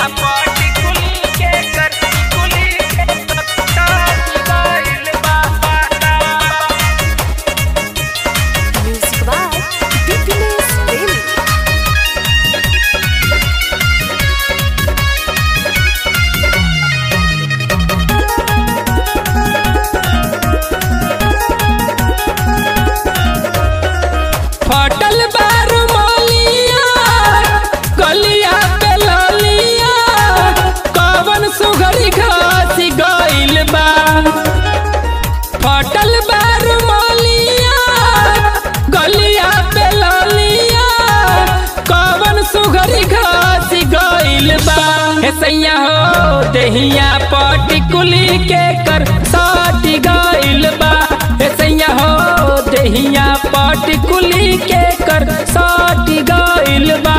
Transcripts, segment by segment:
पाटी कुली के कर कुली के तारी गइल बा Music by Dipiness Premi. फटल बारू मलिया गलिया पे ललिया कवन सुघरी घास गइल बा फटल बारू मलिया गलिया पे ललिया कवन सुघरी घास गइल बा हे सैया हो देहिया पाटी कुली के कर साटी गइल बा हे सैया हो देहिया पाटी कुली के कर साटी गइल बा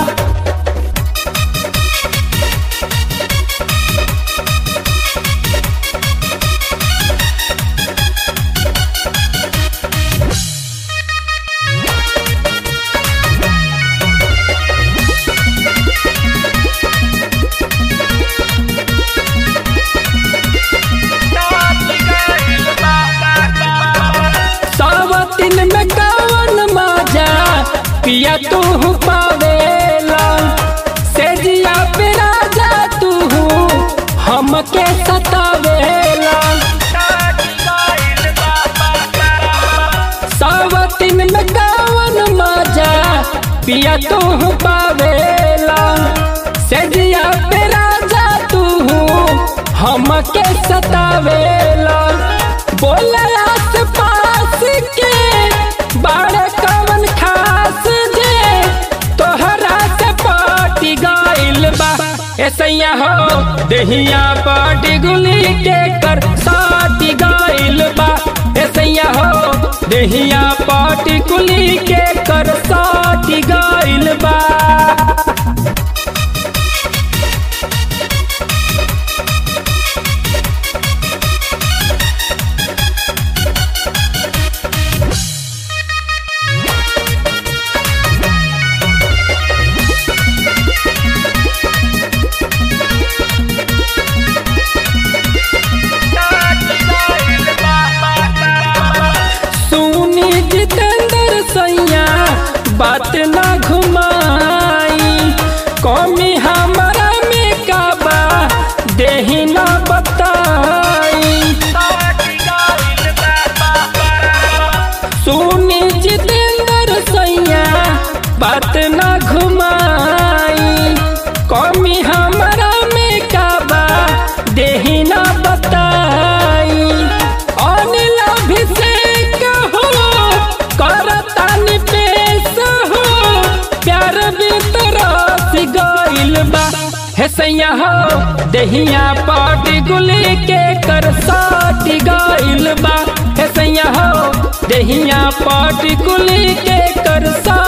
सावतिन में कवन मजा पिया तू पावेला सेजिया पे राजा तू हमके सतावेला सावतिन में कवन मजा पिया तू पावेला सेजिया पे राजा तू हमके सतावेला बोला आस पास के बाड़े कवन खास जे तोहरा से पाटी गइल बा ऐसैया हो देहिया पाटी गुली के कर साटी गइल बा ऐसैया हो देहिया पाटी गुली के कर साटी गइल बा सुनी जितेंद्र सैया बात ना घुमाई कौमी हमारा में काबा देही ना बताई सुनी जितेंद्र सैया बात ना घुमाई कौमी हमारा में काबा देही ना बताई अनिल अभिषेक हो करतानी पेश हो प्यार बितरस गइल बा हे सैया हो देहिया पाटी गुली के कर साटी गइल बा हे सैया हो देहिया पाटी गुली के कर सा